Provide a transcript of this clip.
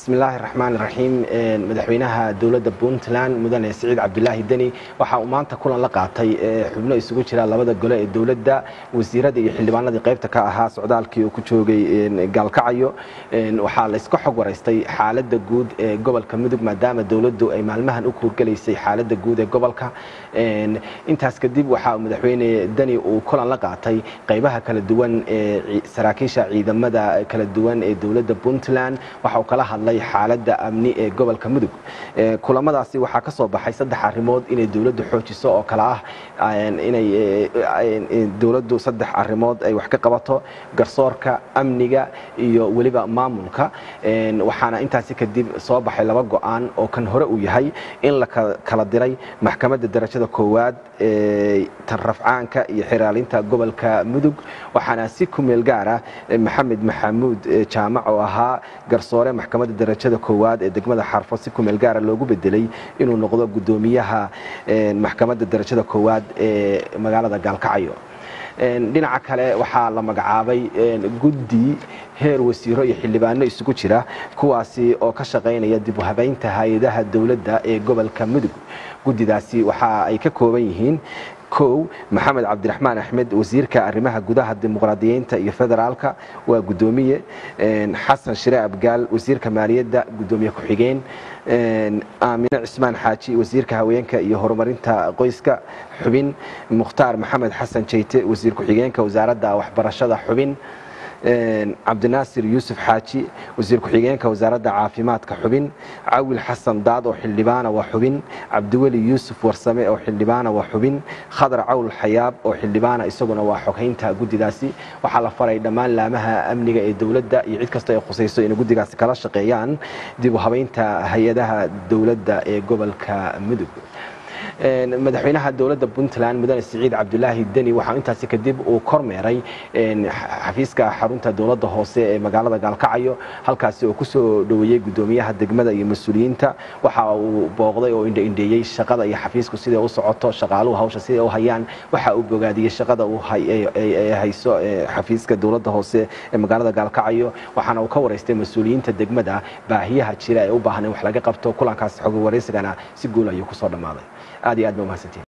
bismillaahi raxmaan raxiim madaxweynaha dowladda puntland mudane siciid cabdulaahi deni waxa uu maanta kulan la qaatay xubno isugu jira labada gole ee dowladda wasiirada iyo xildhibaanadii qaybta ka ahaa socdaalkii uu ku joogay gaalkacayo waxaa la iska xog waraystay xaaladda guud ee gobolka mudug maadaama dowladdu ay maalmahan u kuurgelaysay xaaladda guud ee gobolka intaas kadib waxa madaxweyne deni uu kulan la qaatay qaybaha kala duwan ee saraakiisha ciidamada kala duwan ee dowladda puntland waxa uu kala hadlay xaaladda amni ee gobolka mudug kulamadaasi waxaa ka soo baxay saddex arrimood inay dowladdu xoojiso oo kale ah inay dowladdu saddex arrimood ay wax ka qabato garsoorka amniga iyo weliba maamulka waxaana intaasi kadib soo baxay laba go-aan oo kan hore uu yahay in la kala diray maxkamadda darajada koowaad ee tan rafcaanka iyo xiraalinta gobolka mudug waxaana si ku meel gaara maxamed maxamuud jaamac oo ahaa garsoore maxkamadda darajada koowaad ee degmada xarfo si ku meel gaara loogu bedelay inuu noqdo guddoomiyaha maxkamadda darajada koowaad ee magaalada gaalkacyo dhinaca kale waxaa la magacaabay guddi heer wasiiro iyo xildhibaano isugu jira kuwaasi oo ka shaqaynaya dib u habaynta hay-adaha dowladda ee gobolka mudug guddidaasi waxa ay ka kooban yihiin kow maxamed cabdiraxmaan axmed wasiirka arrimaha gudaha dimuqraadiyiinta iyo federaalka waa guddoomiye xasan shire abgaal wasiirka maaliyadda guddoomiye ku-xigeen aamine cismaan xaaji wasiirka haweenka iyo horumarinta qoyska xubin mukhtaar maxamed xasan jeyte wasiir ku-xigeenka wasaaradda waxbarashada xubin cabdinaasir yuusuf xaaji wasiir ku-xigeenka wasaaradda caafimaadka xubin cawil xasan daad oo xildhibaana waa xubin cabdiweli yuusuf warsame oo xildhibaana waa xubin khadar cawl xayaab oo xildhibaana isaguna waa xoghaynta guddidaasi waxaa la faray dhammaan laamaha amniga ee dowladda iyo cid kastoo ay khusayso inay guddigaasi kala shaqeeyaan dib u habaynta hay-adaha dowladda ee gobolka mudug madaxweynaha dowladda puntland mudane siciid cabdulaahi deni waxaa intaasi kadib uu kormeeray xafiiska xarunta dowladda hoose ee magaalada gaalkacyo halkaasi oo kusoo dhoweeyey guddoomiyaha degmada iyo mas-uuliyiinta waxa uu booqday oo indhaindheeyey shaqada iyo xafiisku siday u socoto shaqaaluhu hawsha siday u hayaan waxa uu bogaadiyey shaqada hayso xafiiska dowladda hoose ee magaalada gaalkacyo waxaana uu ka waraystay mas-uuliyiinta degmada baahiyaha jira ee u baahan in wax laga qabto kulankaas xog waraysigana si guul ayuu kusoo dhammaaday aad iyo aad ba umahadsantiin